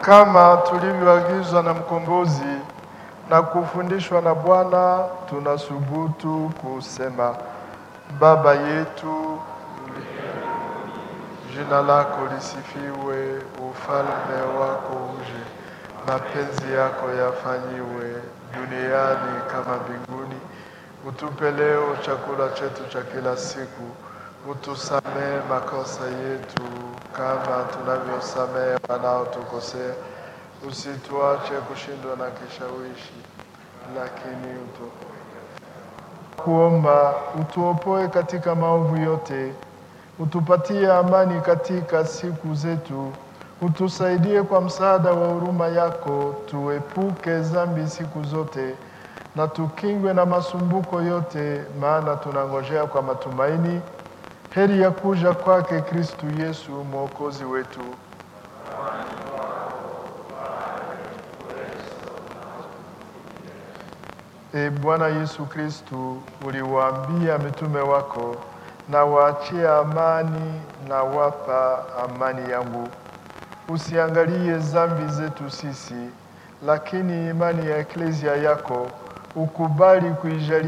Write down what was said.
Kama tulivyoagizwa na mkombozi na kufundishwa na Bwana, tunasubutu kusema: Baba yetu, jina lako lisifiwe, ufalme wako uje, mapenzi yako yafanyiwe duniani kama mbinguni. Utupe leo chakula chetu cha kila siku, utusamehe makosa yetu kama tunavyosamehe wanaotukosea, usituache kushindwa na kishawishi, lakini utu kuomba utuopoe katika maovu yote, utupatie amani katika siku zetu, utusaidie kwa msaada wa huruma yako, tuepuke dhambi siku zote na tukingwe na masumbuko yote, maana tunangojea kwa matumaini heri ya kuja kwake Kristu Yesu mwokozi wetu. E Bwana Yesu Kristu, uliwaambia mitume wako, na waachie amani na wapa amani yangu. Usiangalie dhambi zetu sisi, lakini imani ya eklezia yako ukubali kuijalia